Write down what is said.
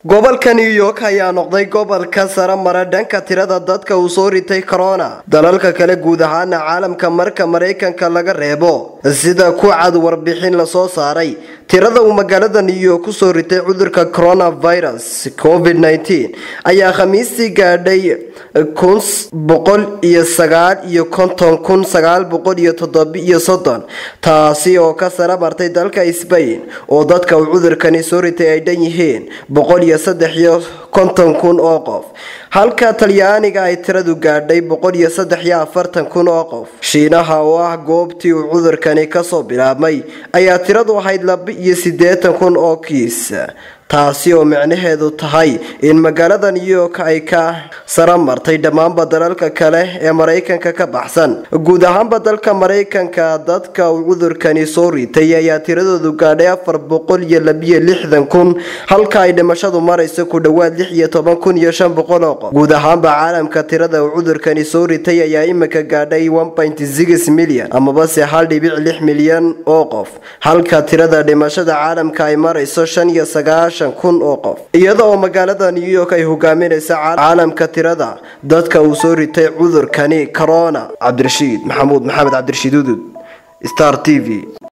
gobolka new york ayaa noqday gobolka sare mara dhanka tirada dadka uu soo ritay corona dalalka kale guud ahaana caalamka marka maraykanka laga reebo sida ku cad warbixin lasoo saaray tirada uu magaalada new york kusoo ritay cudurka coronavirus covid -19 ayaa khamiistii gaadhay kun boqol iyo sagaal iyo konton kun sagaal boqol iyo toddobiyo soddon taasi oo ka sare martay dalka sbain oo dadka uu cudurkani soo ritay ay dhan yihiin boqol iyo saddex iyo konton kun oo qof halka talyaaniga ay tiradu gaadhay boqol iyo saddex iyo afartan kun oo qof shiinaha oo ah goobtii uu cudurkani kasoo bilaabmay ayaa tiradu ahayd laba iyo siddeetan kun oo kiis taasi oo micnaheedu tahay in magaalada new york ay ka sara martay dhammaanba dalalka kale ee maraykanka ka baxsan guud ahaanba dalka maraykanka dadka uu cudurkani soo ritay ayaa tiradoodu gaadhay afar boqol iyo labiyo lixdan kun halka ay dhimashadu marayso ku dhowaad lix iyo toban kun iyo shan boqol oo qof guud ahaanba caalamka tirada uu cudurkani soo ritay ayaa imika gaadhay one point six milyan amabase hal dhibic lix milyan oo qof halka tirada dhimashada caalamka ay marayso shan iyo sagaashan kun oo qof iyada oo magaalada new york ay hogaaminaysa caalamka tirada dadka uu soo ritay cudurkani corona cabdirashiid maxamuud maxamed cabdirashiid udud star t v